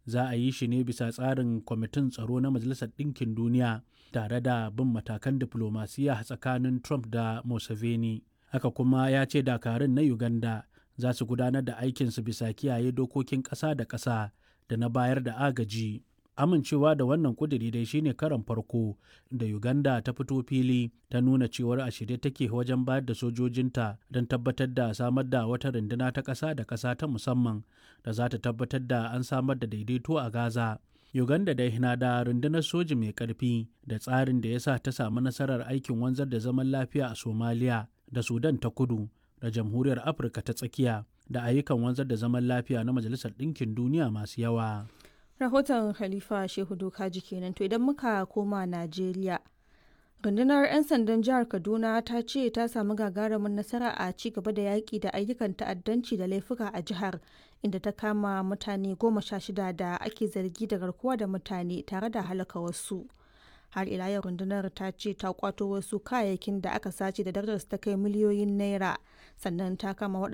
za a yi shi ne bisa tsarin kwamitin tsaro na majalisar ɗinkin duniya tare da bin matakan diflomasiya tsakanin trump da museveni haka kuma ya ce dakarun na uganda za su gudanar da aikinsu bisa kiyaye dokokin ƙasa da ƙasa da na bayar da agaji amincewa da wannan kuduri dai shine karan farko da uganda ta fito fili ta nuna cewar a shirye take wajen bayar da sojojinta don tabbatar da samar da wata runduna ta ƙasa da ƙasa ta musamman da za ta tabbatar da an samar da daidaito a gaza uganda dai na da rundunar soji mai ƙarfi da tsarin da ya sa ta samu nasarar aikin wanzar da zaman lafiya a somaliya da sudan ta kudu da jamhuriyar afirka ta tsakiya da ayyukan wanzar da zaman lafiya na majalisar ɗinkin duniya masu yawa rahoton khalifa shehu dokaji kenan to idan muka koma najeriya rundunar 'yan sandan jihar kaduna ta ce ta samu gagarumin nasara a ci gaba da yaƙi da ayyukan ta'addanci da laifuka a jihar inda ta kama mutane goma sha shida da ake zargi da garkuwa da mutane tare da halaka wasu har ila yau rundunar ta ce ta kwato wasu kayayyakin da aka sace da darajar ta kai miliyoyin naira sannan ta kama